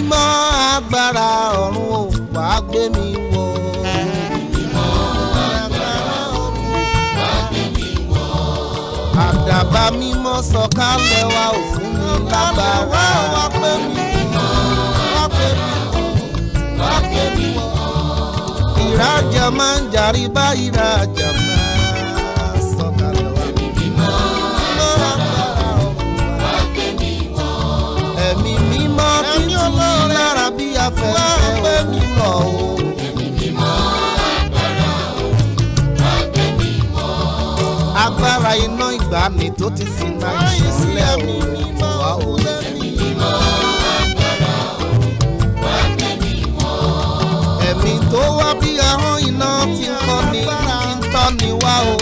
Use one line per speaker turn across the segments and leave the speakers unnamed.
mímọ́ agbára ọ̀run ò wá gbé mi wọ̀. àdàbà mímọ́ sọ̀kalẹ̀ wa ò fún mi lágbára. wá pé mi mímọ́ wá pé mi wọ̀ wá pé mi wọ̀. ìrajà máa ń jàrí bá ìrajà máa sọ̀kalẹ̀ wá. mímọ́ agbára ọ̀run wá gbé mi wọ̀. ẹ̀mí mímọ́ títí lára bí afẹ́fẹ́ wá mi lọ o. agbára iná ìgbàanì tó ti sin náà ìṣẹ̀lẹ̀ mi mímọ́ wá o. ẹ̀mí tó wá bí ahọ́n iná ti ń kọ́ ni ti ń tọ́ ni wá o.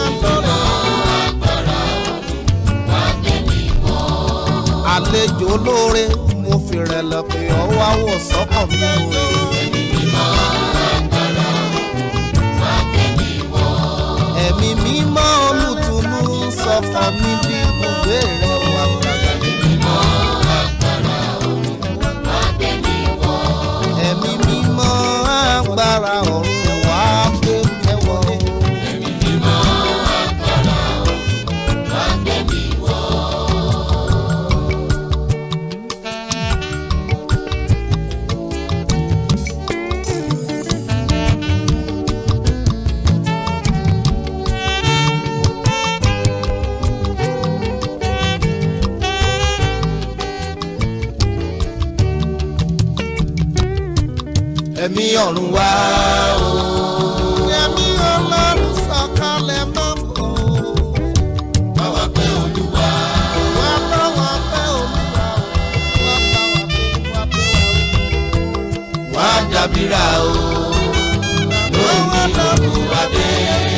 àlejò olóore mo fi rẹ̀lẹ̀ pé ọwọ́ àwọ̀ sọ́kàn mi o. ẹ̀mí mímọ́ olùtùnú sọ̀kan mi bí ibùgbé rẹ̀ wà gbàgbà. ẹ̀mí mímọ́ agbára ọ̀run wá gbé mẹ́wọ́. ẹ̀mí ọ̀run wá o. ẹ̀mí ọlọ́run sọ̀kalẹ̀ mọ́ bọ̀. báwa pé olúwa. wá báwa pé olúwa. wá báwa pé wá pé wá. wá dàbíra o. lónìí olúwa dé.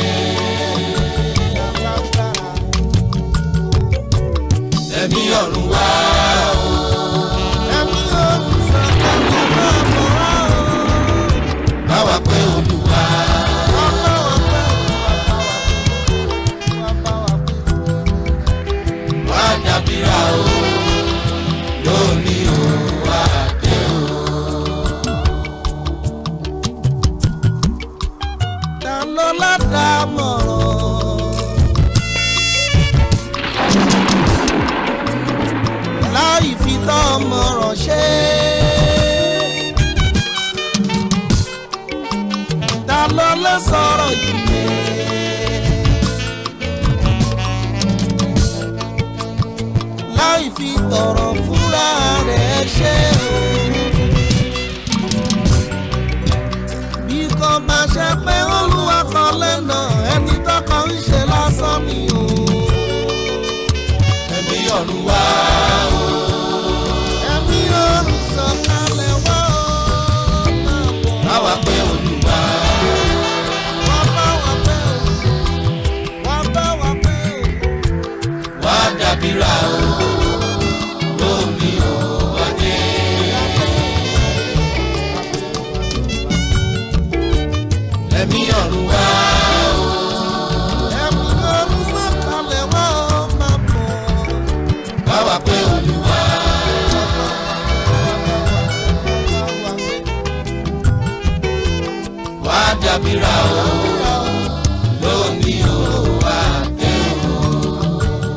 ẹ̀mí ọ̀run wá o. ẹ̀mí ọ̀run sọ̀kalẹ̀ mọ́ bọ̀ báwa pé olúwa. wá dàbíra o lónìí o wá dé o. ta ló ládàámọ̀ràn láì fi tọ́ ọmọràn ṣe ta ló lè sọ̀rọ̀ yìí. láì fi tọrọ fúnra rẹ̀ ṣe o. bí kò bá ṣe pé olúwa kan lẹ́nà ẹni tọkọ ń ṣe lásán ni o. ẹ̀mí ọ̀run wá o. ẹ̀mí ọ̀run sọ̀kalẹ̀ wá o. báwa pé olúwa. wá bá wa pé o. wá bá wa pé o. wá dàbíra o. lónìí o wá dé. ẹ̀mí ọ̀run wá o. ẹ̀mí ọ̀run sọ̀kalẹ̀ wá o máa bọ̀. báwa pé olúwa. wá dàbíra o. lónìí o wá dé o.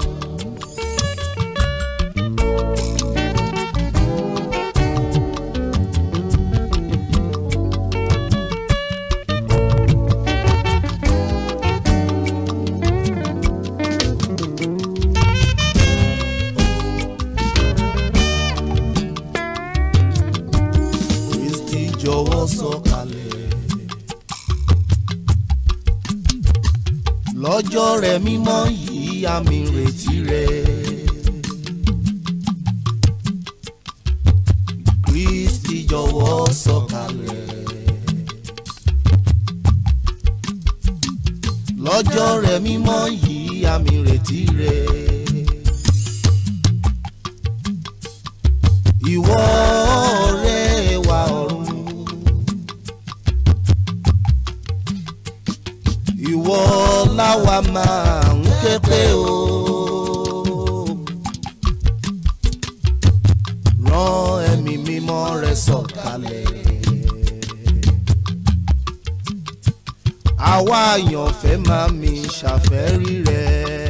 Kristi jọ̀wọ́ sọ̀kalẹ̀. lọ́jọ́ rẹ̀ mímọ́ yìí àmì ìrètí rẹ̀. Kristi jọ̀wọ́ sọ̀kalẹ̀. lọ́jọ́ rẹ̀ mímọ́ yìí àmì ìrètí rẹ̀. ìwọ ọ̀rẹ́ wa ọ̀run. ìwọ láwa máa ń ké pé o. rán ẹ̀mí mímọ́ àwa àyànfẹ́ máa mi ṣàfẹ́rí rẹ̀.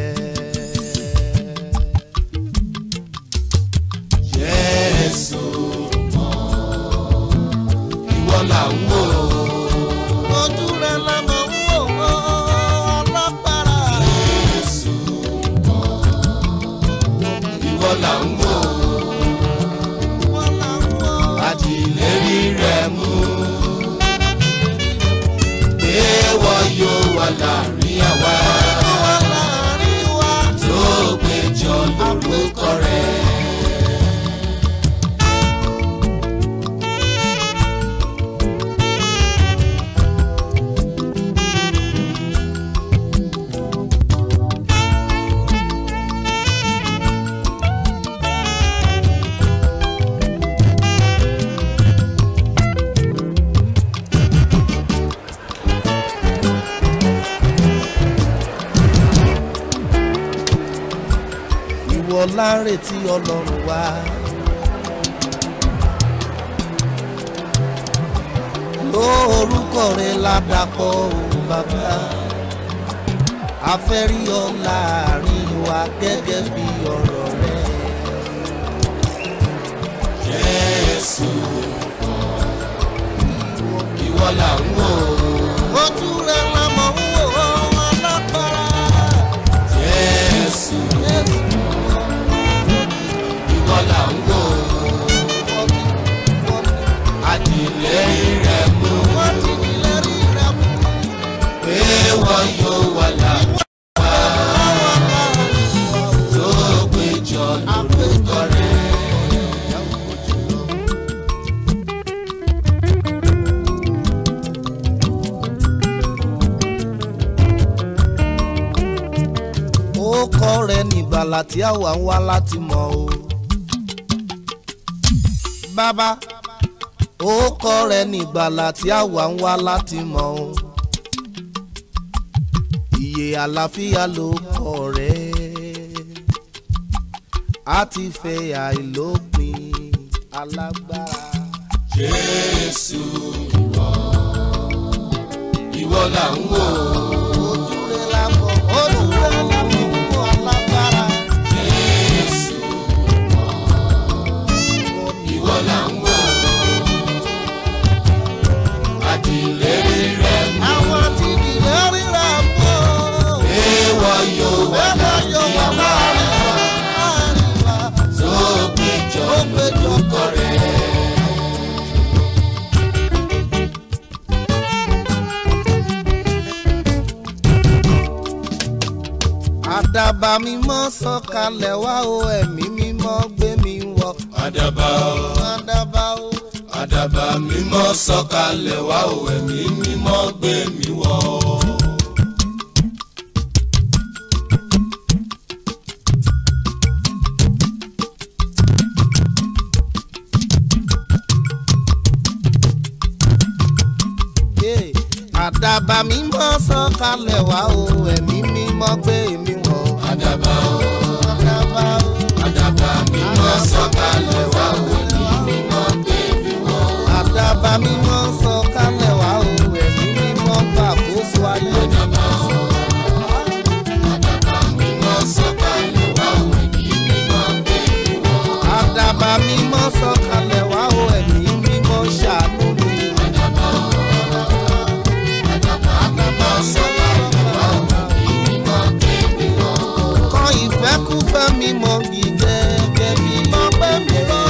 Jésù mọ́ ìwọ là ń wò
ojú rẹ̀ la mọ̀ ń wò ó ọlọ́pàá.
Jésù mọ́ ìwọ là ń wò
wọ́n là ń wò ó.
àti ìlérí rẹ̀ mú pé wọ́n yóò wà láàrin àwa
wọ́n láàrin wa.
tó péjọ lórúkọ rẹ̀.
ìwọ láǹrètí ọlọ́run wa. lórúkọ rẹ̀ ládàpọ̀ òun bàbá afẹ́rí ọ láàrin wa gẹ́gẹ́ bí ọ̀rọ̀ rẹ̀.
Jésù ìwọ là ń wò
ojú rẹ̀ la mọ̀ ń wò ó alágbára.
Jésù ìwọ là ń wò àtìlẹ́yìn rẹ̀ mú
wọ́n ti ní lẹ́rí rẹ̀ mú.
pé wọ́n yóò wà láàrin tó péjọ lórúkọ rẹ̀.
ó kọ́ rẹ̀ nígbàlà tí àwa ń wá láti mọ̀ o. bàbá ó kọ́ rẹ̀ nígbàlà tí àwa ń wá láti mọ̀ o. ìyè àlàáfíà ló kọ́ rẹ̀ á ti fẹ́ àìlópin alágbára.
Jésù ìwọ ìwọ là ń wò
ojú rẹ̀ la mọ̀ ojú rẹ̀ la mọ̀ fún alágbára.
Jésù ìwọ là ń wò àtìlẹ́yìn rẹ̀ mú
àwọn tí ìdílé ríra mọ́.
pé wọ́n yóò wà
bẹ́ẹ̀ yóò wà
láàrin
láàrin wa.
tó péjọ lórúkọ rẹ̀.
àdàbà mímọ́ sọ̀kalẹ̀ wá o ẹ̀mí mímọ́ gbé mi wọ̀.
àdàbà o
àdàbà o
àdàbà mímọ́ sọ̀kalẹ̀ wá o ẹ̀mí mímọ́ gbé mi wọ̀.
Yeah. àdàbà mímọ́ sọ̀kalẹ̀ wá o ẹ̀mí mímọ́ gbé mi wọ̀.
àdàbà o
àdàbà o
àdàbà mímọ́ sọ̀kalẹ̀ wá o ẹ̀mí mímọ́ gbé mi wọ̀.
àdàbà mímọ́ sọ̀kalẹ̀ wá o ẹ̀mí mímọ́ gbàkóso ayé.
àdàbà o àdàbà mímọ́ sọ̀kalẹ̀ wá o ẹ̀mí mímọ́ gbé mi wọ̀.
àdàbà mímọ́ sọ̀kalẹ̀ wá o ẹ̀mí mímọ́ ṣàánú mi.
àdàbà o àdàbà mímọ́ sọ̀kalẹ̀ wá o ẹ̀mí mímọ́ gbé mi wọ̀.
kọ́ ìfẹ́kúfẹ́ mi mọ́ mi gẹ́gẹ́ bí mọ́ pẹ́ mi lọ.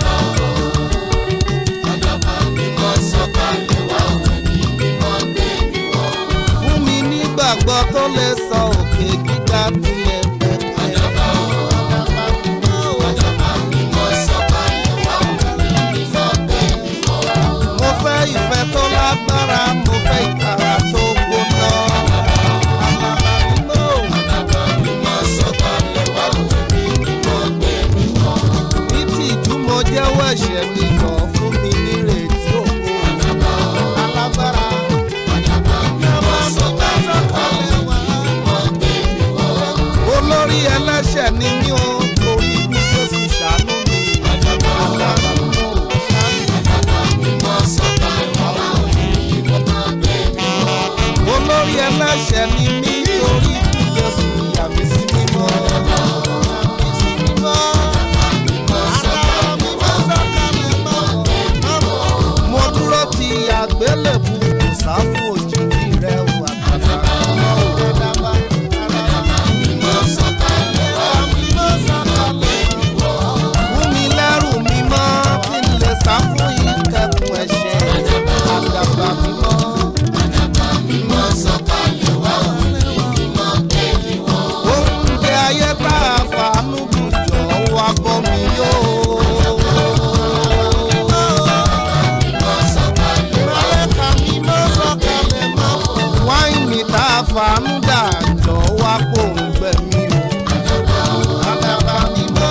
àdàbà mímọ́ sọ̀kalẹ̀ wá o ẹ̀mí mímọ́ gbé mi wọ̀.
fún mi nígbàgbọ́ tó lè sọ òkè gíga tilẹ̀ pẹ̀pẹ̀.
àdàbà o àdàbà mímọ́ sọ̀kalẹ̀ wá o ẹ̀mí mímọ́ gbé mi wọ̀.
mo fẹ́ ìfẹ́ tó lágbára mo fẹ́ ìtara tó gbóná.
àdàbà mímọ́ sọ̀kalẹ̀ wá o ẹ̀mí mímọ́ gbé mi wọ̀.
ní tìjú mo jẹ́wọ́ ẹ̀ṣẹ̀ mi kàn fún mi nírètí òkú.
àdàbà o
alágbára
àdàbà mímọ́ sọ̀kalẹ̀ wá o
sọ̀kalẹ̀ wá. ẹlẹ́ṣẹ̀ ni mí torí kú Jésù ìyà mi sí mímọ́. Mi sí mímọ́. Àdàbà mímọ́ sọ̀kalẹ̀ mọ́. Mo dúró ti àgbélébù kò sá fún òjijì rẹ̀ wà àdàbà mímọ́ ò àdàbà àdàbà mímọ́ sọ̀kalẹ̀ mímọ́ sọ̀kalẹ̀ fún mi lẹ́rù mímọ́ kí n lè sá fún ìkẹ́kùn ẹ̀ṣẹ̀ àdàbà mímọ́. oúnjẹ ayé tá a fàánú bù jọ wá bọ́ mi yóò. Mọ̀lẹ́ka mímọ́ sọ̀kalẹ̀ mọ́. wáìnì tá a fàánú dà jọ wá kó ń gbẹ mí o. àdàbà mímọ́.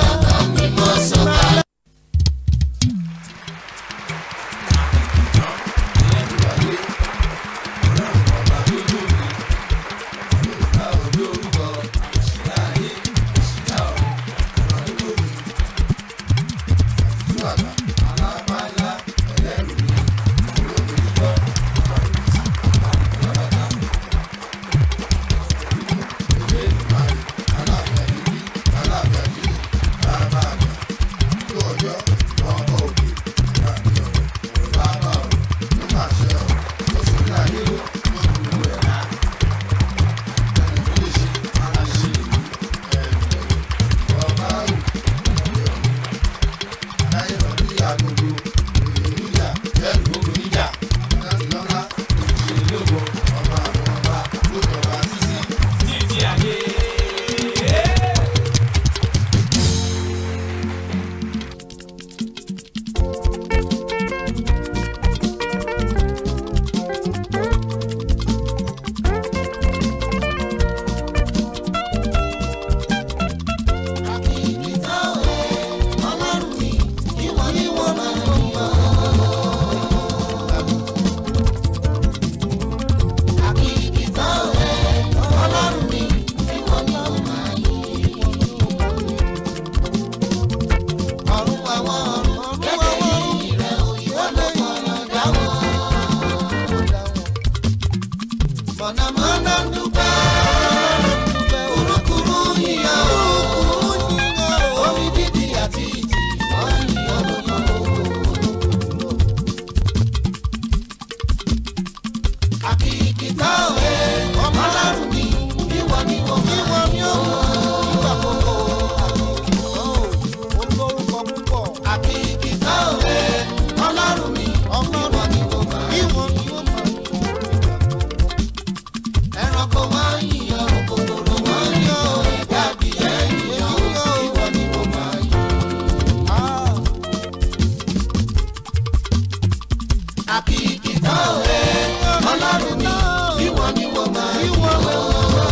Mọ̀nàmọ́ná ń dúpẹ́, kúrúkúrú yíyọ, omi dídì àti ìjì, wọ́n yíyọ lóko. Àkìkìtà òwe, ọmọlárùn mi, ìwọ ni mo mọ̀. Ìwọ ni ó mọ̀, ìgbà gbogbo. Olórúkọ púpọ̀. Àkìkìtà òwe, ọlọ́run mi, ìwọ ni mo mọ̀. Ìwọ ni ó mọ̀. Ẹranko máa ń yíyan, kòkòrò máa ń yọ, ẹ̀dá adìyẹ ń yíyan, ìwọ ni mo máa yìn. Àkìkìtà òwe, ọlọ́run mi, ìwọ ni mo máa yìn.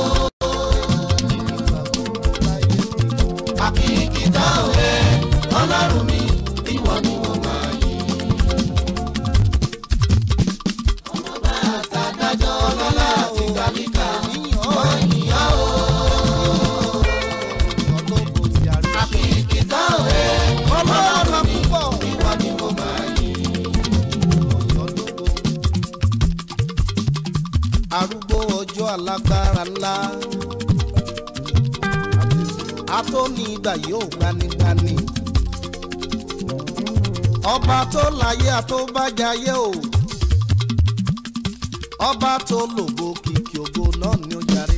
Àkìkìtà òwe, ọlọ́run mi, ìwọ ni mo máa yìn. Ọmọba àtàdájọ́ ọlọ́lá àti gbàlíkà, wọ́n yìnyá o. Àkìkìtà òwe, ọlọ́run mi, ìwọ ni mo máa yìn. arúgbó ọjọ́ alágbára ńlá atóni ìgbà yóò gbanigbani ọba tó láyé àtóbájáyé o ọba tó lògo kìkì ògo náà ni ó jàre.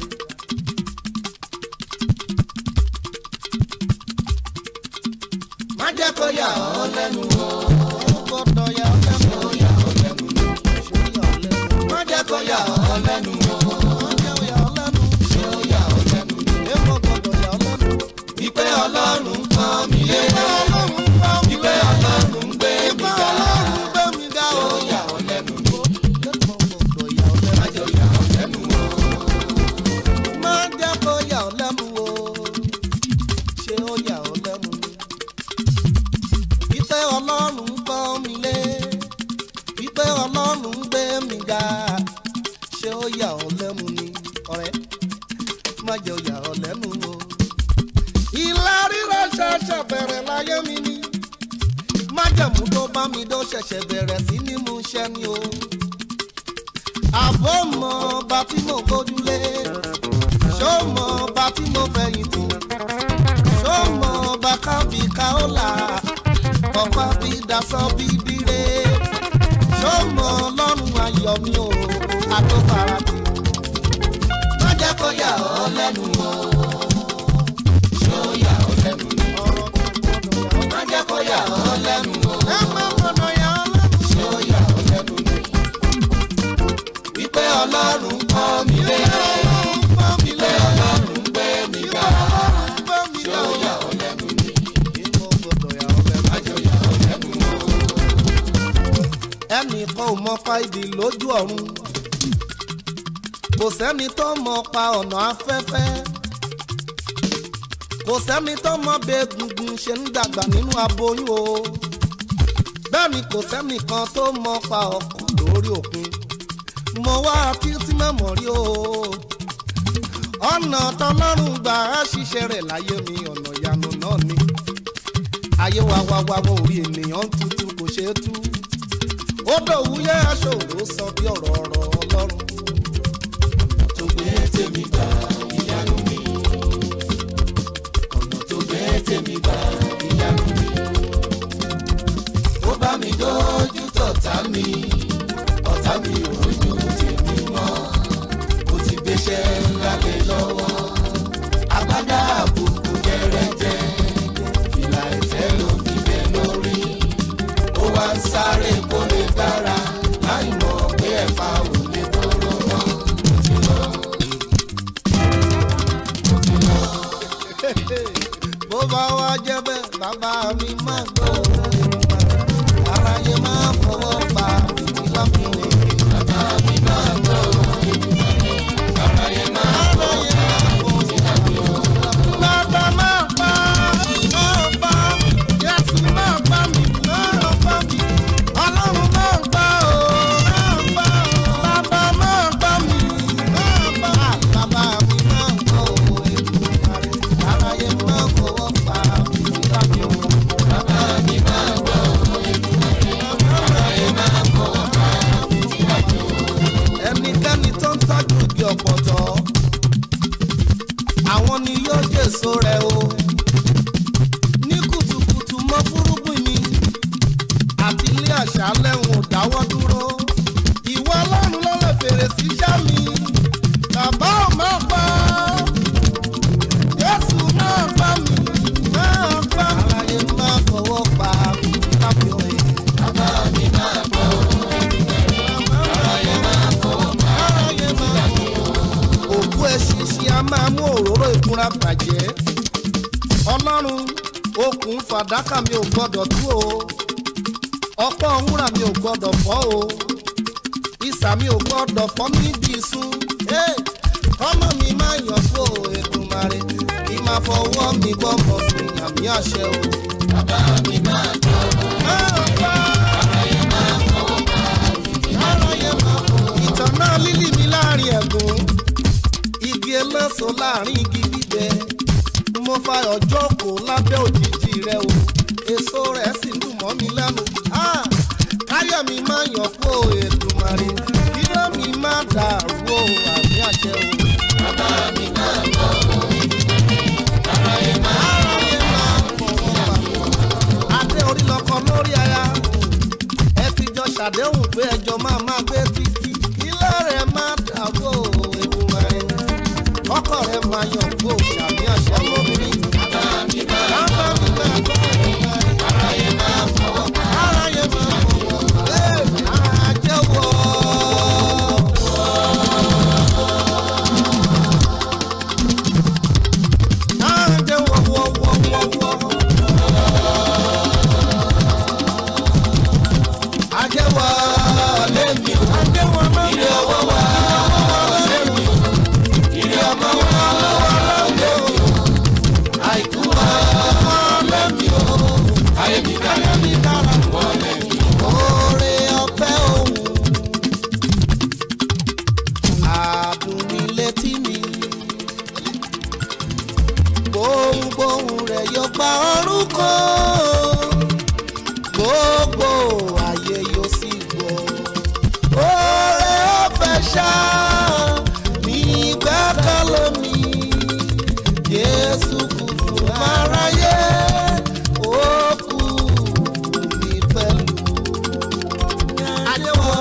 má jẹ́ kó yà ọ́ lẹ́nu o. ó gbọ́dọ̀ yà ọ́ lẹ́nu. ó yà ọ́ lẹ́nu. ó yà ọ́ lẹ́nu. má jẹ́ kó yà ọ́ lẹ́nu o. má jẹ́ kó yà ọ́ lẹ́nu. ṣé ó yà ọ́ lẹ́nu. èèmọ̀ gbọ́dọ̀ yà ọ́ lẹ́nu. ìpè ọlọ́run pọ́n mi lé. ìpè ọlọ́run ń gbé mi ga. ṣé ó yà ọ́ lẹ́nu. má jẹ́ ó yà ọ́ lẹ́nu o. má jẹ́ kó yà ọ́ lẹ́nu o. ṣé ó yà ọ́ lẹ́nu. ìpè ọlọ́run pọ́n mi lé. ìpè ọlọ́run ń gbé mi ga. ṣé ó yà ọ́ lẹ́nu ni ọ̀rẹ́ má jẹ́ ó yà ọ́ lẹ́nu o. ìlà rírọ̀ ṣẹ̀ṣẹ̀ bẹ̀rẹ̀ láyé mi ni májẹ̀mú tó bá mi dó ṣẹ̀ṣẹ̀ bẹ̀rẹ̀ sí ní mú ṣẹ́ ni o. àbó mọ ọba tí mo gbójúlé ṣó mọ ọba tí mo fẹ̀yìntì ṣó mọ ọba kábí káólà ọ̀pá bí dasọ bí dire ṣó mọ ọlọ́run ayọ̀ mi ò àtọ́fara tì
má jẹ́ kó yà ọ́ lẹ́nu o ṣó yà ọ́ lẹ́nu ni
ọ̀rọ̀ tó gbọ́dọ̀ yà ọ́
má jẹ́ kó yà ọ́ lẹ́nu o
ẹ má gbọ́dọ̀ yà ọ́ lẹ́nu.
ṣó yà ọ́ lẹ́nu ni wípé ọlọ́run kọ́ mi lé wípé ọlọ́run gbé mi ga ṣó yà ọ́ lẹ́nu ni má jẹ́ yà ọ́ lẹ́nu o.
ẹnìkan ò mọ pa ìdí lójú ọ̀run kò sẹ́ni tó mọ pa ọ̀nà afẹ́fẹ́ kò sẹ́ni tó mọ bí egungun ṣe ń dàgbà nínú aboyún o bẹ́ẹ̀ ni kò sẹ́ni kan tó mọ pa ọkọ̀ lórí òkun mo wá títí mẹ́mọ̀ rí o ọ̀nà tọlọ́run gbà á ṣiṣẹ́ rẹ̀ láyé mi ọ̀nà ìyanu náà ni ayé wa wá wá wọn ò rí ènìyàn tuntun kò ṣeé tú ó dòwúyẹ́ aṣòro sọ bí ọ̀rọ̀ ọ̀rọ̀ ọlọ́run.
tó gbé tèmi gbà ìyanu mi ọ̀nà tó gbé tèmi gbà ìyanu mi ó bá mi dójú tọ̀tá mi ọ̀tá mi ò rojú tèmi mọ́ ó ti gbéṣẹ́ ńlá lé lọ́wọ́ agbádá àbùkù jẹrẹjẹ fìlà ẹ̀tẹ́ ló fi bẹ́ lórí ó wá ń sáré kó lè dára láì mọ̀ pé ẹ̀fà ò lè tóró mọ́ ó ti lọ.
bó bá wá jẹ́ bẹ́ẹ̀ bàbá mi máa gbọ́ aráyé máa fọwọ́ pa ìdílá fún mi.
Bàbá mi máa gbọ́ aráyé máa
aráyé máa fọwọ́ bàbá máa pa máa pa Jésù máa pa mi máa pa mi ọlọ́run máa pa ó máa pa ó bàbá máa pa mi máa pa bàbá mi máa gbọ́ ó ètò aráyé máa fọwọ́ pa ìdílá fún mi.
bàbá mi máa gbọ́ aráyé máa fọwọ́ pa
ẹnikẹ́ni tó ń tọ́jú igi ọ̀pọ̀tọ́ àwọn ni yóò jèso rẹ̀ o ní kùtùkùtù mọ́ fúrúgbìn mi àti ilé àṣálẹ̀ ń ò dáwọ́ dúró ìwọ ọlọ́run ló lè fèrè sí iṣẹ́ mi bàbá ò má pa jésù náà bá mi náà bá mi. aráyé máa fọwọ́ pa lábẹ́
bàbá mi máa gbọ́ aráyé máa fọwọ́ pa
aráyé máa òkú ẹṣinṣin a máa mú òróró ìkunra bàjẹ́ ọlọ́run okùn fàdákà mi ò gbọ́dọ̀ tú o ọ̀pọ̀ wúrà mi ò gbọ́dọ̀ fọ́ o ìsà mi ò gbọ́dọ̀ fọ́ mi bí isun Hey! ọmọ mi máa yàn fún o Èdùmàrè kí máa fọwọ́ mi gbọ́ mọ̀ sí àmì àṣẹ o.
bàbá mi máa gbọ́
Máa pa
aráyé máa fọwọ́ pa
aráyé máa fò. ìtàn náà lílì mi láàrin ẹ̀gún igi eléso láàrin igi gbígbẹ mo fa ọjọ́ kò lábẹ́ òjijì rẹ o èso rẹ̀ sì dùn mọ́ mi lẹ́nu Ah! káyọ̀ mi máa yàn kó Èdùmàrè iná mi máa dàrú o àmì àṣẹ o.
bàbá mi máa gbọ́ aráyé máa
aráyé máa fọwọ́ pa adé orí lọkọ lórí aya ẹ ti jọ ṣàdéhùn pé ẹjọ́ máa máa gbé títí ilé rẹ̀ máa dàgbò Èdùmàrè ọkọ rẹ̀ máa yàn kó ṣàmì àṣẹ lóbìnrin.
bàbá mi máa
bàbá mi máa gbọ́ Èdùmàrè.
aráyé máa fọwọ́ pa
aráyé máa fọwọ́ pa àjẹwọ́. àjẹwọ́ wọ́wọ́wọ́wọ́. àjẹwọ́ lẹ́mi ò. ṣá ní gbẹ́kẹ̀lé mi Jésù kú fún aráyé ó kú fún mi pẹ̀lú àdéhùn.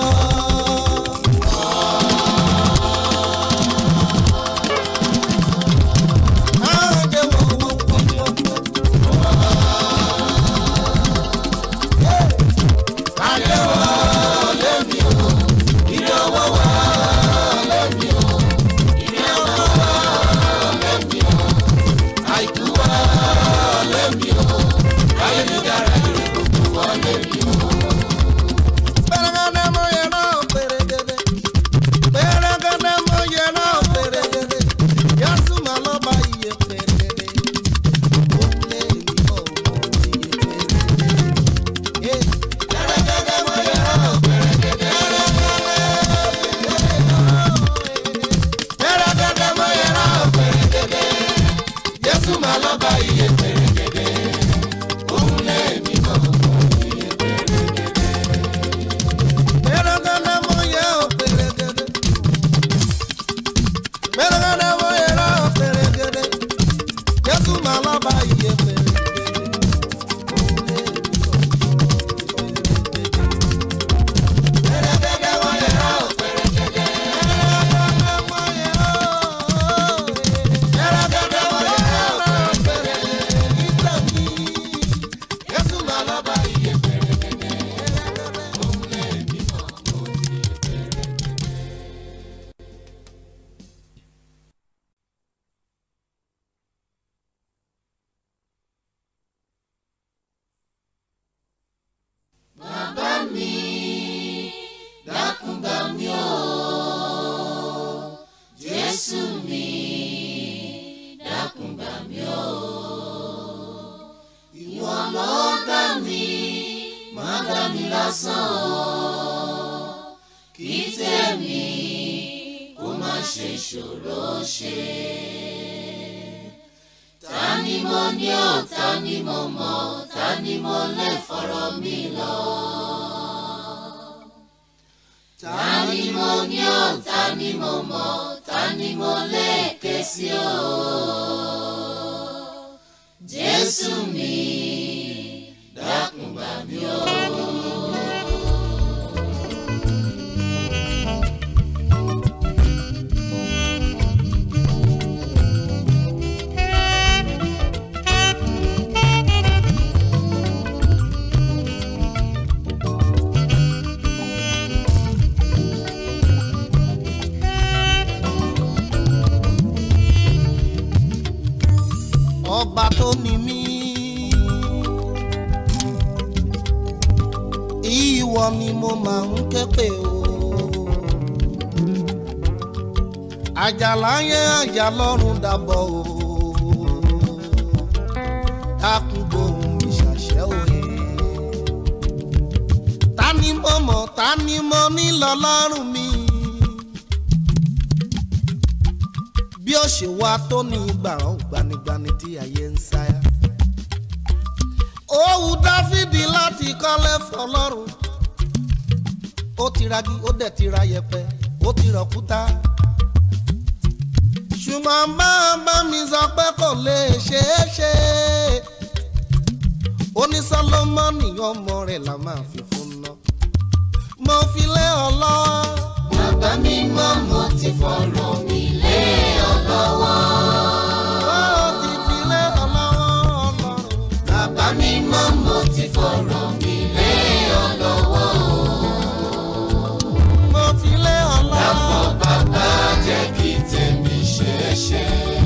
ọba tó ní mí. ìwọ ni mo máa ń ké pè o. àjàlá yẹn àjà lọ́rùn dàbọ̀ o. dákun gbóhùn mi ṣàṣẹ òye. ta ni mo mọ̀ ta ni mo ní lọ́lọ́run mi. bí ó ṣe wá tó ní gbàrán gbanigbani tí ayé ń sáyà. ó wù dáfídì láti kọ́lé fọlọ́run. ó ti ragi ó dẹ̀ ti ra yẹpẹ ó ti rọ̀kúta. ṣùgbọ́n bá bá mi sọ pé kò lè ṣeé ṣe. ó ní sọlọ́mọ́nì ọmọ rẹ̀ la máa fi fún ná. mo fi lé ọ lọ.
bàbá mi mọ́ mo ti fọ̀rọ̀ mi lé ọ lọ́wọ́.
ó ti fi lé ọ lọ́wọ́ ọlọ́run.
bàbá mi mọ́ mo ti fọ̀rọ̀ mi lé ọ lọ́wọ́.
mo fi lé ọ lọ.
Dàpọ̀ bàbá jẹ́ kí tèmi ṣeé ṣe.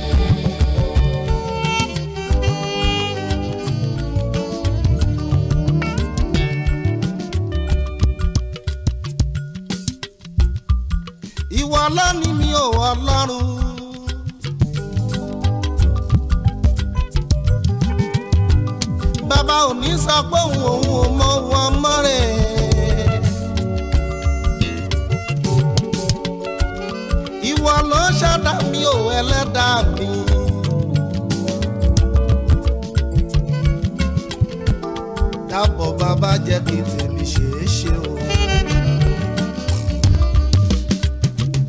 ìwọ lónìí mi ò ọlọ́run. bàbá ò ní sọ pé òun òun ò mọ wọn mọ́ rẹ̀. ìwọ ló ṣẹ̀dá mi ò ẹlẹ́dàá mi. dábọ̀ bàbá jẹ́ kí tèmi ṣeé ṣe o.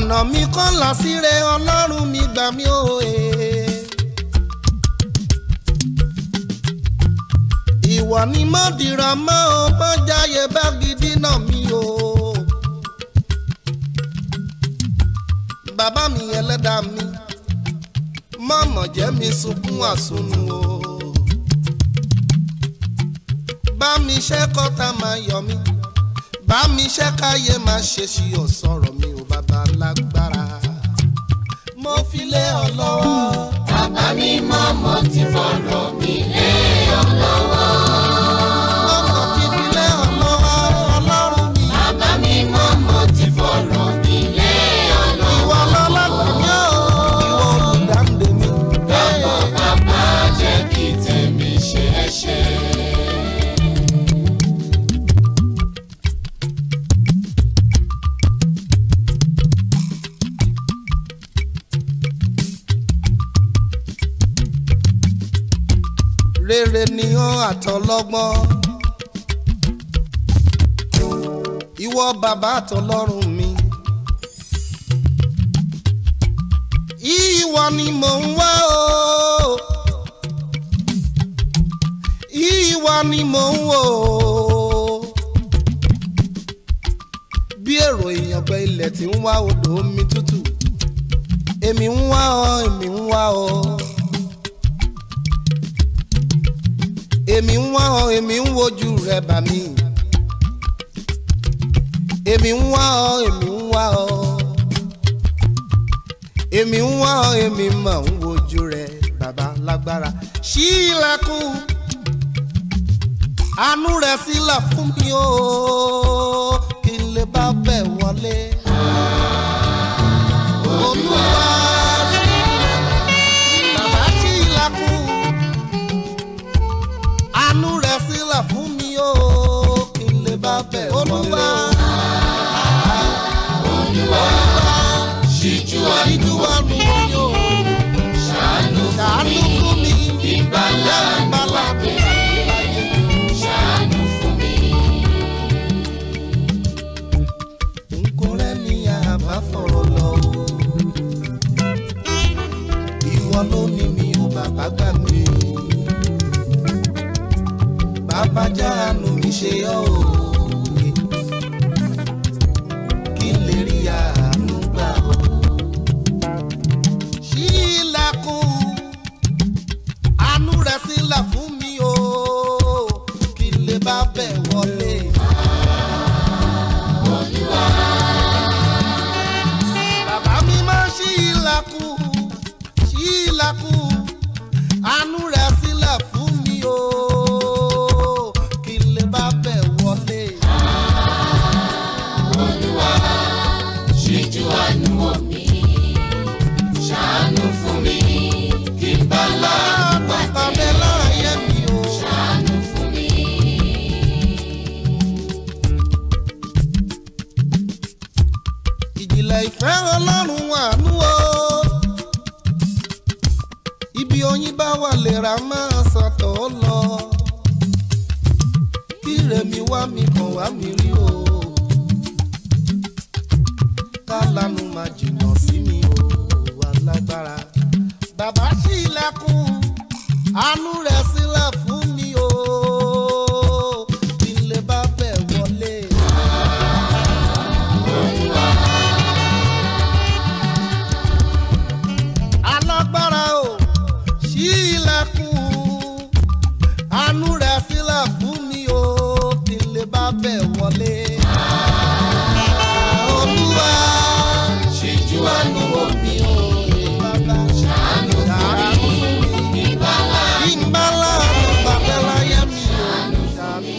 ọ̀nà mi kọ́ là síre ọlọ́run mi gbà mí o ee. ìwọ ni mo dìrọ̀ mọ́ o mọ́ jáyé bá gidi náà mi o. bàbá mi ẹlẹ́dàá mi mọ̀mọ̀ jẹ́ mi sunkún àsunù o. bá mi ṣe kọ́ta máa yọ mí bá mi ṣe káyé máa ṣe ṣí ọ̀sọ̀rọ̀ mi ò bàbá lágbára. mo fi lé ọ lọ́wọ́.
bàbá mi mọ́ mo ti fọ̀rọ̀ mi lé ọ lọ́wọ́.
ọmọ ti fi lé ọ lọ́wọ́ ọlọ́run mi.
bàbá mi mọ́ mo ti fọ̀rọ̀ mi lé ọ lọ́wọ́.
ìwọ lọ́lọ́gbà mi ò ìwọ olùdáǹdè mi.
Bàbá bàbá jẹ́ kí tèmi ṣe é ṣe.
rere ni ó àtọlọ́gbọ́n. ìwọ bàbá àtọlọ́run mi. ìwọ ni mò ń wá o. ìwọ ni mò ń wò o. bí èrò ìyàngbẹ ilẹ̀ tí ń wá odò omi tútù. èmi ń wá ọ èmi ń wá ọ. èmi ń wá ọ èmi ń wojú rẹ bà mí èmi ń wá ọ èmi ń wá ọ èmi ń wá ọ èmi mọ̀ ń wojú rẹ bàbá lágbára ṣí ilẹ̀kùn àánú rẹ sílẹ̀ fún mi o kí n lè bá bẹ̀ wọlé olúwa bàbá ṣí ilẹ̀kùn àánú rẹ̀ sílẹ̀ fún mi o kí n lè bá bẹ̀ olúwa.
Ṣíjú
ìjú wa nù mí o
àánú
ṣàánú fún mi
ìgbàlà
ìgbàlà mi
ṣàánú fún mi.
nkó rẹ ní àbá fọ̀rọ̀ lọ o. ìwọ ló ní mi ò bàbá gbà mí. bàbá jáàánú mi ṣe ọ́ o. kí n lè rí àánú gbà o. ṣí ilẹ̀kùn àánú rẹ̀ sílẹ̀ fún mi o. kí n lè bá bẹ̀ wọlé. bàbá mi máa ṣí ilẹ̀kùn ṣí ilẹ̀kùn àánú rẹ̀ sílẹ̀ fún mi o kí n lè bá bẹ̀ wọlé.
Ṣíjú àánú wò mí, ṣàánú fún mi, kí n bá láàánú
bàbá mi láàyè mi o.
ṣàánú fún mi.
ìjìnlẹ̀ ìfẹ́ ọlọ́run àánú o. ibi oyin bá wà lèrà máa sọ̀tọ̀ ó lọ. kí rèmi wá mi kàn wá mi rí o. kálánú máa jìnnà sí mi o wà lágbára. bàbá ṣí ilẹ̀kùn àánú rẹ̀ sílẹ̀ fún mi o. kí n lè bá bẹ̀ wọlé. alágbára o ṣí ilẹ̀kùn àánú rẹ̀ sílẹ̀ fún mi o kí n lè bá bẹ̀ wọlé. olúwa
Ṣíjú àánú wò mí,
bàbá
ṣàánú
ṣàánú fún mi
kí n bá láàánú
kí n bá láàánú bàbá láyé mi o ṣàánú fún mi.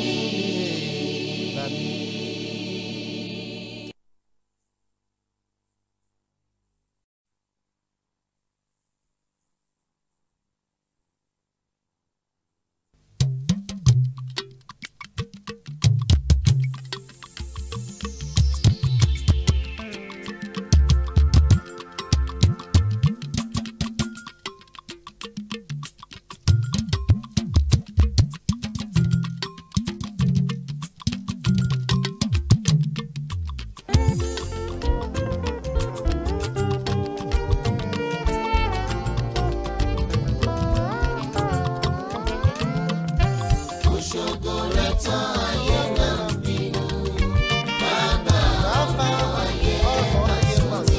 ṣògo rẹ̀ tán ayé máa ń bínú. Bàbá
bàbá
ayé
ọ̀rọ̀ ayé mà sí.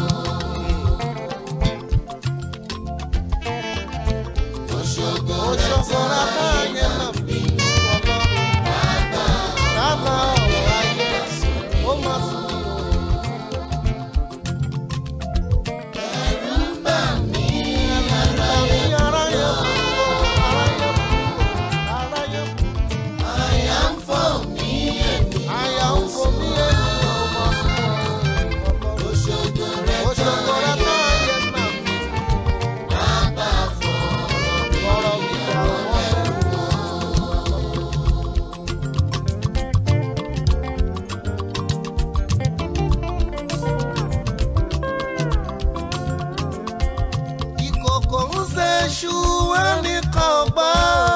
òṣogbo rẹ̀
Òṣogbo
tán
rẹ̀ tán
ayé
ayé
máa
mà
ń
ń
bínú. Bàbá
bàbá ọ̀rọ̀ ayé ó mà sí.
ẹ̀rù ń bà mí ara
Àmì aráyé kúrò, aráyé kúrò, aráyé kúrò.
àyà ń fọ́ mí ẹ̀mí.
Àyà ń fò mí ènìyàn ó mà sí.
Òṣogbo rẹ̀ tán
Òṣogbo rẹ̀
ayé
tán ayé mà ń
bàbá fọ̀rọ̀ mi.
fọ̀rọ̀ mi dà wọ́n bẹ̀rù. ìkòkò ń ṣe ṣú ẹnìkan gbọ́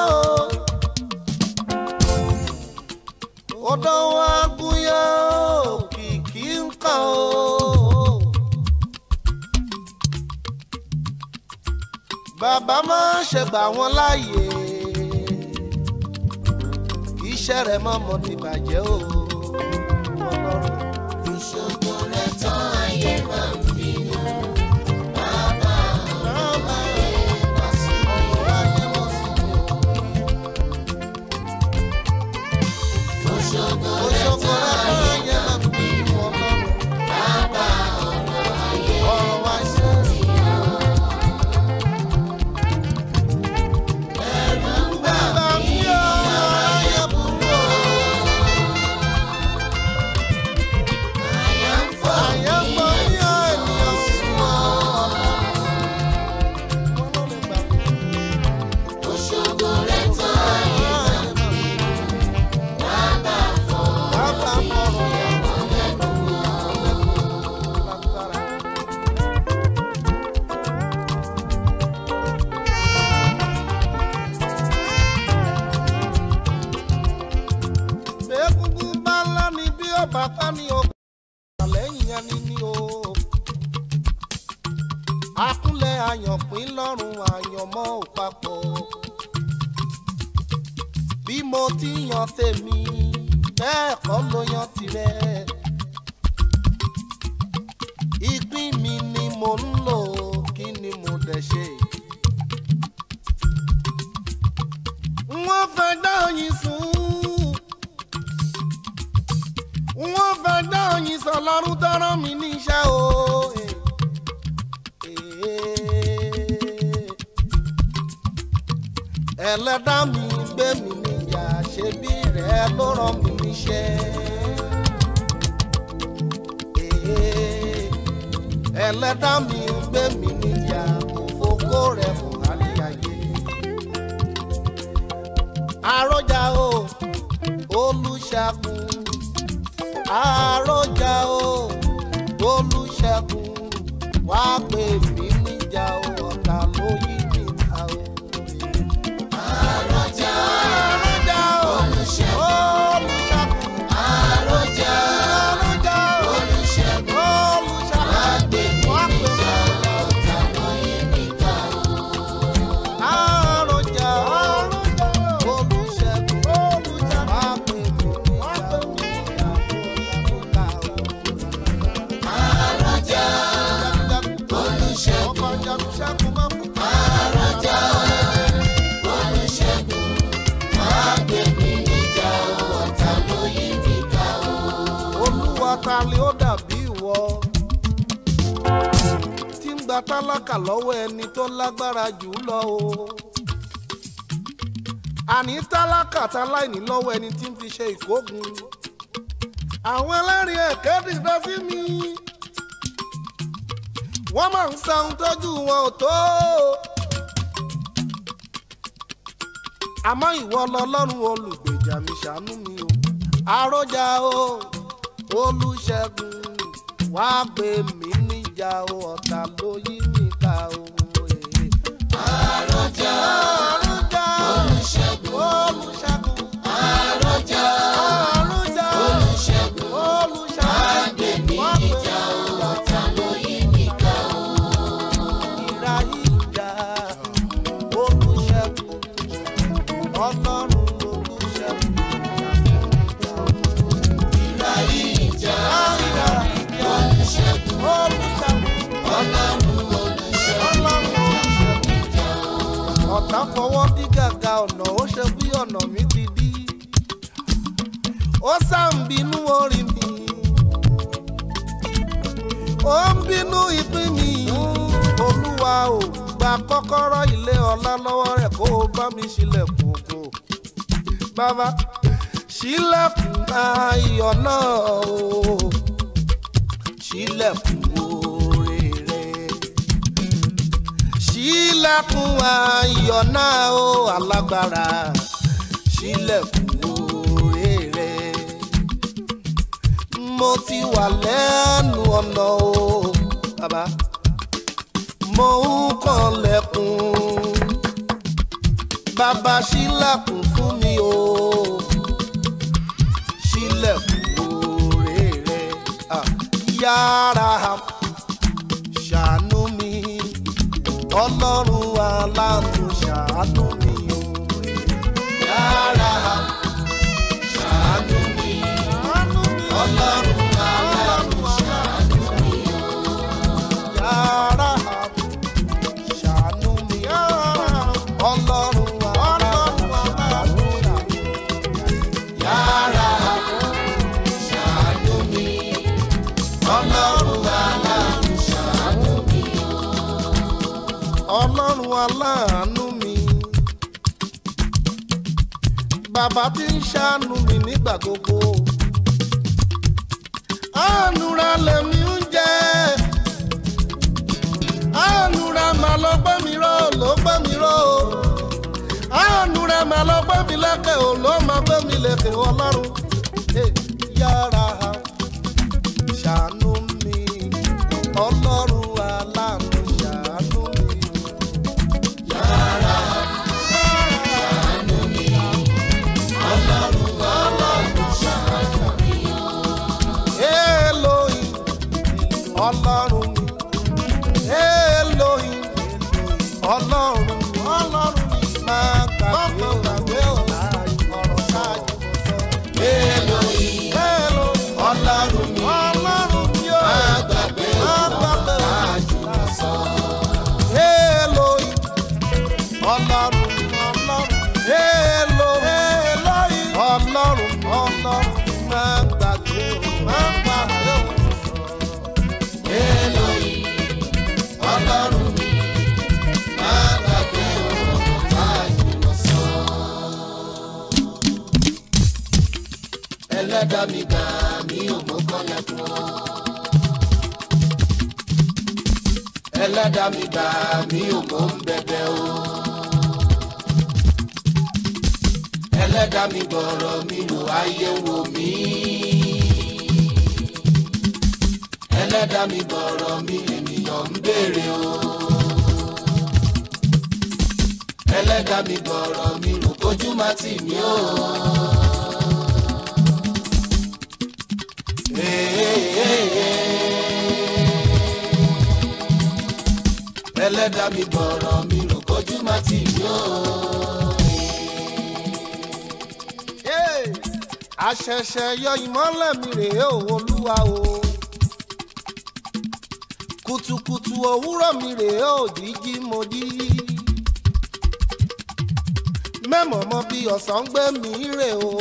odò wa gúnyán òkìkí ń kàn ó. bàbá máa ń ṣe gbà wọ́n láàyè kì í ṣe rẹ̀ mọ́mọ́ ti bàjẹ́ o. Ọlọ́run.
Òṣogbo rẹ̀ tán ayé máa ń bínú. Bàbá
Bàbá
wá sí
ọ̀rọ̀ ayé mọ̀ sí mi o.
Òṣogbo rẹ̀
Òṣogbo
tán
rẹ̀ tán
ayé
ayé máa ń bínú Ọlọ́run.
bàbá ọ̀rọ̀ ayé
ọ̀rọ̀ wa ṣe é.
ẹ̀rù ń bà
Bàbá mi ò ayé burú o.
àyà ń fọ́
Àyè ń fọ́ mí ò ènìyàn sùn o. Wọ́n ló lè gbà mí.
Òṣogbo rẹ̀ tán ayé bàbá fọ̀rọ̀
Bàbá fọ̀rọ̀ yà wọ́n lẹ́nu. Lágbára. Egungun bá ńlá ni bí ọba pa ni o. Lẹ́yìn yẹn ni ni o. Akúnlẹ̀ àyànpín lọ́rùn àyànmọ́ ò papọ̀. Bí mo ti yan tèmi, bẹ́ẹ̀ kọ́ ló yan tirẹ̀. Ìpín mi ni mo ń lò, kí ni mo dẹ̀ ṣe? Wọ́n fẹ́ dá oyin sùn wọ́n fẹ́ dá oyin sọ lọ́rùn tọ́rọ mi níṣẹ́ o. ẹlẹ́dá mi gbé mi níyà ṣe bí rẹ̀ ló rán mi níṣẹ́. ẹlẹ́dá mi gbé mi níyà kò fokó rẹ̀ fún àríyáyé. àròjà o olùṣàkùn àròjà o olùṣègùn wá pè mí níjà o ọ̀tá ló yí mi ta o.
àròjà
àròjà o
Olùṣègùn.
olùṣègùn
àròjà
àròjà o
olùṣègùn
olùṣègùn
àgbègbè
wá pè mí
níjà ọ̀tá lóye níta o.
àròjà àròjà o olùṣègùn olùṣègùn wá pè mí níjà o ọ̀tá ló yí mi ta o.
àròjà olùṣègùn
ọkọ̀ jagunṣẹ́gun máa ń fún
àròjà olùṣègùn àgbègbè níjà ọ̀tá lóye níta o.
olúwa ta ni ó dàbí ìwọ tí ń gba tálákà lọ́wọ́ ẹni tó lágbára jù ú lọ o àní tálákà táláìní lọ́wọ́ ẹni tí ń fi ṣe ìkógun àwọn ẹlẹ́rìí ẹ̀kẹ́ dìde sí mi wọ́n máa ń sa ohun tójú wọn ò tó àmọ́ ìwọ lọ́lọ́run olùgbèjà mi ṣàánú mi o àròjà o olùṣègùn wá gbé mi níjà o ọ̀tá ló yí mi ká o.
àròjà
àròjà
olùṣègùn
olùṣègùn
àròjà
àròjà
olùṣègùn
olùṣègùn
àgbègbè
wá gbé mi
níjà
níjà
ọ̀tá lóye níta o.
ìrà ìjà olùṣègùn ọlọ́run olùṣègùn fọwọ́ dí gàgà ọ̀nà ó ṣe bí ọ̀nà mi ti dí ó sàǹbínú orí mi ó ń bínú ìpín mi olúwa ò gba kọ́kọ́rọ́ ilé ọlá lọ́wọ́ rẹ̀ kó o bá mi ṣílẹ̀kùn ògo bàbá ṣílẹ̀kùn ayọ̀ náà o ṣílẹ̀kùn oore rẹ̀ ṣílẹ̀kùn ayọ̀ náà o alágbára ṣílẹ̀kùn oore rẹ̀ mo ti wà lẹ́nu ọ̀nà o bàbá mo ń kànlẹ̀kùn bàbá ṣílẹ̀kùn fún mi o ṣílẹ̀kùn oore rẹ̀ ah, yára ṣàánú mi ọlọ́run aláàánú ṣàánú mi o
Yára ṣàánú mi, Ọlọ́run aláàánú ṣàánú mi.
yára ṣàánú mi ọlọ́run aláàánú ṣàánú mi.
Yára ṣàánú mi, Ọlọ́run aláàánú ṣàánú mi.
ọlọ́run aláàánú mi bàbá tí ń ṣàánú mi nígbà gbogbo àánúra lèmi ń jẹ àánúra màá lọ gbé mi ró ló gbé mi ró àánúra màá lọ gbé mi lékè ò ló máa gbé mi lékè ọlọ́run Eh, yára ṣàánú mi ọlọ́run aláàánú ṣàánú mi. Elohim, ọlọ́run mi. Elohim, ọlọ́run mi. ọlọ́run mi. máa gbàgbé o ọ̀rọ̀ ṣáájú mo sọ.
Elohim,
Elohim,
Ọlọ́run mi,
ọlọ́run mi o.
má gbàgbé
máa gbàgbé o.
ṣáájú mo sọ.
Elohim, ọlọ́run mi. ọlọ́run mi. Elohim, ọlọ́run mi. ọlọ́run mi. máa gbàgbé o. máa gbàgbé o.
Elohim, Ọlọ́run mi, má gbàgbé ọ̀rọ̀ ṣáájú mo sọ. Ẹlẹ́dàá mi gbà mí ò mọ́ kọ́lẹ̀ fún ọ. Ẹlẹ́dàá mi gbà mí ò mọ́ ń bẹ̀bẹ̀ o. Ẹlẹ́dàá mi gbọ̀rọ̀ mi wò ayé wò mí. Ẹlẹ́dàá mi gbọ̀rọ̀ mi ènìyàn ń béèrè o. Ẹlẹ́dàá mi gbọ̀rọ̀ mi rò kójú má tì mí o. Ẹlẹ́dàá mi gbọ̀rọ̀ mi rò kójú má tì mí o.
Hey, àṣẹ̀ṣẹ̀ yọ ìmọ́lẹ̀ mi rèé o olúwa o kùtùkùtù òwúrọ̀ mi rèé o jíjí mo jí mẹ́mọ̀ mọ bí ọ̀sán gbé mi rè o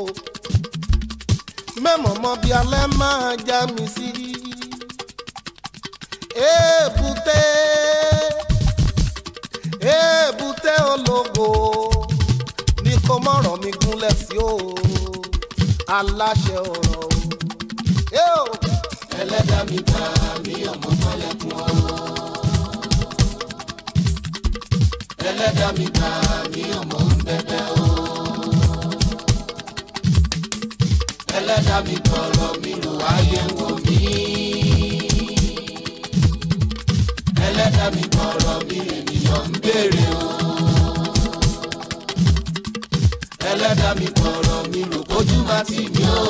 mẹ́mọ̀ mọ bí alẹ́ máa já mi sí èbúté èbúté ológo ní kó mọ̀rọ̀ mi gúnlẹ̀ sí o aláṣẹ ọ̀rọ̀ o. Eo!
Ẹlẹ́dàá mi gbà mí ọmọ kọ́lẹ̀ fún ọ. Ẹlẹ́dàá mi gbà mí ọmọ ń bẹ̀bẹ̀ o. Ẹlẹ́dàá mi gbọ̀rọ̀ mi rò ayé wò mí. Ẹlẹ́dàá mi gbọ̀rọ̀ mi ènìyàn ń béèrè o. Ẹlẹ́dàá mi gbọ̀rọ̀ mi rò kójú má tì mí o.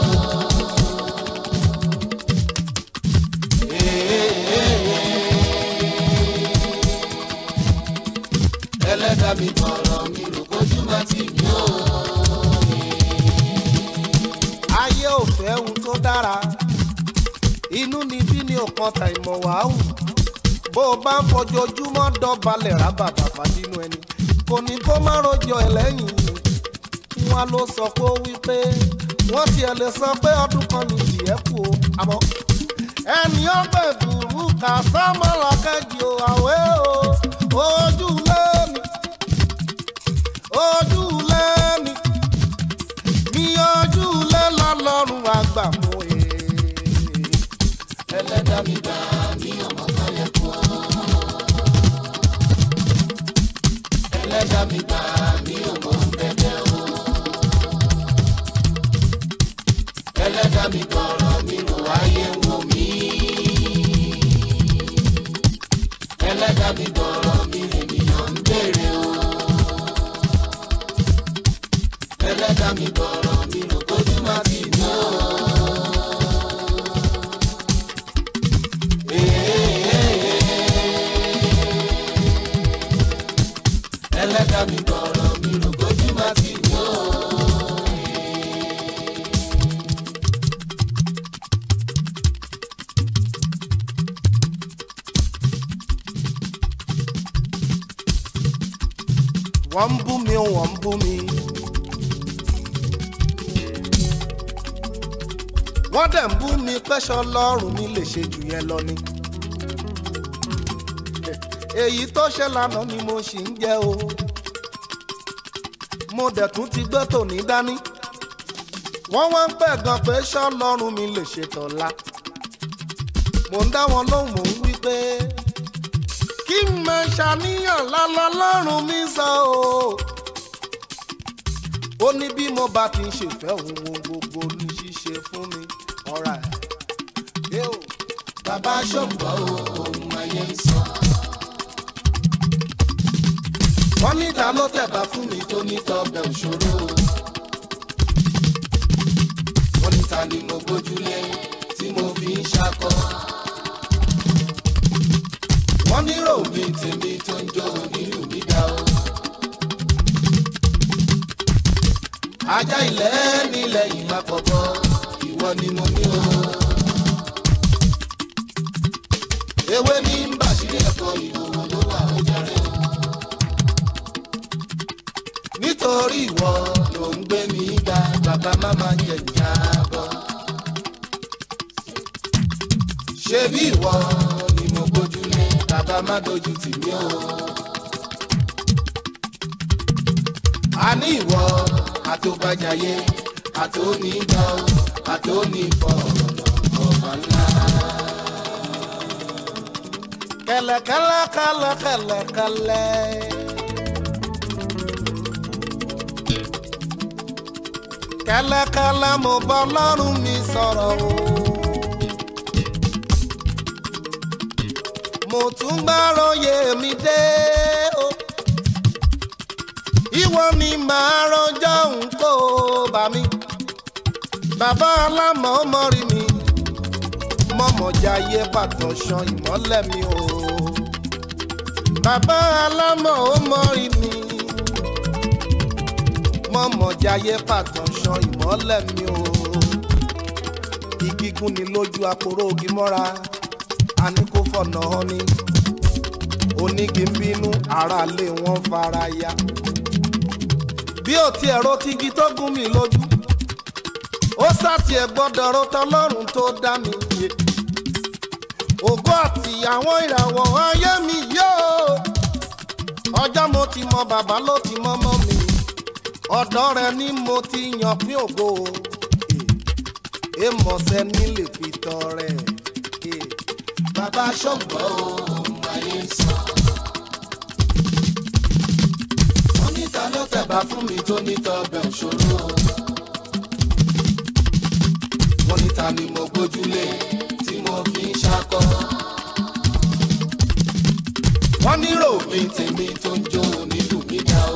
ẹlẹ́dàá mi gbọ̀rọ̀ mi rò kójú má tì mí o.
ayé ò fẹ́ ohun tó dára inú ni bí ni ọ̀kan ta ìmọ̀ wàhù bó o bá ń fojoojúmọ́ dọ̀balẹ̀ rábàbà fàdínú ẹni kò kò ní kó má rojọ́ ẹ̀ lẹ́yìn wọn ló sọ pé ó wí pé wọ́n tiẹ̀ lè sọ pé ọdún kan ní ìyẹ́ kù o àmọ́ ẹni ọgbẹ́ ìbùrú kà sámọ́lá kẹ́jì o àwẹ́ o ojú lẹ́mi ojú lẹ́mi ní ojú lẹ́ lọ́lọ́run àgbà mọ́ ẹ̀.
ẹlẹ́dàá mi gbà mí ọmọ kọ́lẹ̀ kú ọ́. ẹlẹ́dàá mi gbà mí ọmọ bẹ̀bẹ̀ o. ẹlẹ́dàá mi gbọ́rọ̀ mi rò ayé ń wò mí. ẹlẹ́dàá mi gbọ́rọ̀ mi ènìyàn ń béèrè o. ẹlẹ́dàá mi gbọ́rọ̀ mi rò kójú má ti ní o. ẹlẹ́dàá mi gbọ́rọ̀ mi rò kójú má ti ní o.
wọ́n ń bú mi wọ́n ń bú mi. wọ́n dẹ̀ ń bú mi pẹ́ṣọ lọ́rùn mi lè ṣe jù yẹn lọ ni. èyí tó ṣe lánàá ni mo ṣì ń jẹ́ o. mo dẹ̀ tún ti gbé tòní dání. wọ́n wá ń pẹ̀ gan pé ṣọ́ lọ́rùn mi lè ṣe tọ̀la. mo ń dá wọn lóhùn mò ń wí pé kí n máa ṣàníyàn lálọ́ lọ́rùn mi sọ o. ó ní bí mo bá ti ń ṣèfẹ́ òun ohun gbogbo ní ṣíṣe fún mi ọ̀rá ẹ̀. o.
bàbá ṣògbọ́ o ohun ayé ń sọ. wọ́n ní ta ló tẹ̀bà fún mi tó ní tọbẹ̀ òṣòro. wọ́n ní ta ni mo gbójúlé tí mo fi ń ṣakọ. wọ́n ní rò mí tèmi tó ń jó nínú mi dá o. ajá ilẹ̀ nílẹ̀ yìí má pọ̀pọ̀ ìwọ ni mo ní o. ewé ní bàṣírí ẹ̀kọ́ ìhòòhò ló wà ó jẹrẹ o. nítorí ìwọ ló ń gbé mi ga bàbá máma jẹ ìjábọ̀. ṣé bí ìwọ ni mo gbójúlé bàbá má dojú tì mí o. a ní ìwọ àtòbàjáyé àtònígbà o àtònífọ̀ ọ̀bà ńlá.
kẹlẹkẹlẹ kẹlẹ kẹlẹ kẹlẹ. kẹlẹkẹlẹ mo bá ọlọ́run mi sọ̀rọ̀ o. mo tún gbàròyé mi dé o. ìwọ ni màá rọjọ́ nǹkó bá mi. bàbá alámọ̀ ọmọ rí mi mọ̀mọ́jáyé bàtàn ṣan ìmọ́lẹ̀ mi o. bàbá alámọ̀ ó mọ̀rí mi. mọ̀mọ́jáyé bàtàn ṣan ìmọ́lẹ̀ mi o. igi gún ni lójú aporó ogi mọ́ra a ní kó fọ̀nà hàn ni. onígi ń bínú aráalé wọn fara ya. bí ò tiẹ̀ ro tigi tó gún mi lójú ó sàtìẹ̀ gbọ́dọ̀ ro tọlọ́run tó dá mi yé ògo àti àwọn ìràwọ̀ ayé mi yóò ọjọ́ mo ti mọ bàbá ló ti mọ mọ́ mi ọ̀dọ́ rẹ ni mo ti yàn pín ògo èèmọ̀sẹ̀ ní lè fi tọrẹ.
bàbá ṣògbọ́ o ohun ayé ń sọ. wọ́n ní ta ló tẹ̀bà fún mi tó ní tọbẹ̀ òṣòro. wọ́n ní ta ni mo gbójúlé tí mo fi ń ṣakọ. wọ́n ní rò mí tèmi tó ń jó nílùú mi dá o.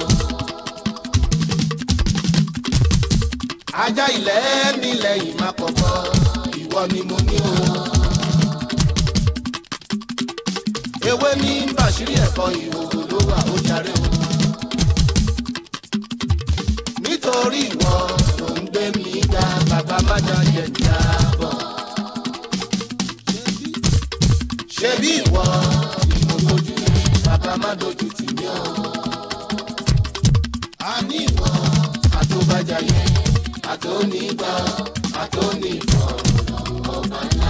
ajá ilẹ̀ nílẹ̀ yìí má pọ̀pọ̀ ìwọ ni mo ní o. ewé ní bàṣírí ẹ̀kọ́ ìhòòhò ló wà ó jàre o. nítorí ìwọ ló ń gbé mi ga bàbá má jọ jẹ jábọ̀. ṣé bí ìwọ ni mo dojú bàbá má dojú tì mí o. níwọ̀ àtòbàjàyẹ àtònígbà àtònífọ̀ ọba ńlá.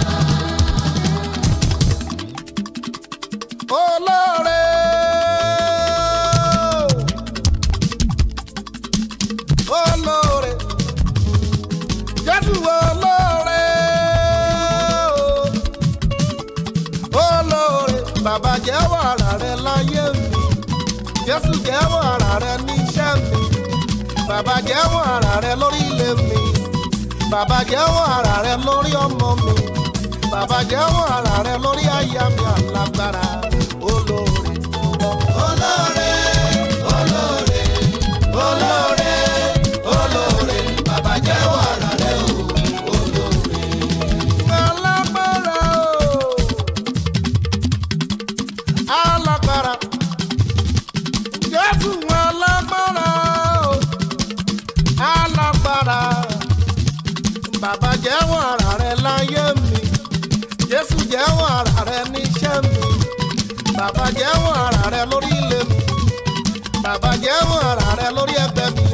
olóore. olóore. jésù olóore. olóore. bàbá jẹ́wọ́ ara rẹ láyé mi. jésù jẹ́wọ́ ara rẹ níṣẹ́ mi. bàbá jẹ́wọ́ ara rẹ lórí ilé mi. bàbá jẹ́wọ́ ara rẹ lórí ọmọ mi. bàbá jẹ́wọ́ ara rẹ lórí aya mi alágbára olóore.
olóore olóore olóore olóore bàbá jẹ́wọ́ ara rẹ o olóore.
alágbára o alágbára jésù alágbára o alágbára bàbá jẹ́wọ́ ara rẹ láyé mi jésù jẹ́wọ́ ara rẹ níṣẹ́ mi bàbá jẹ́wọ́ ara rẹ lórí ilé mi bàbá jẹ́wọ́ ara rẹ lórí ẹgbẹ́ mi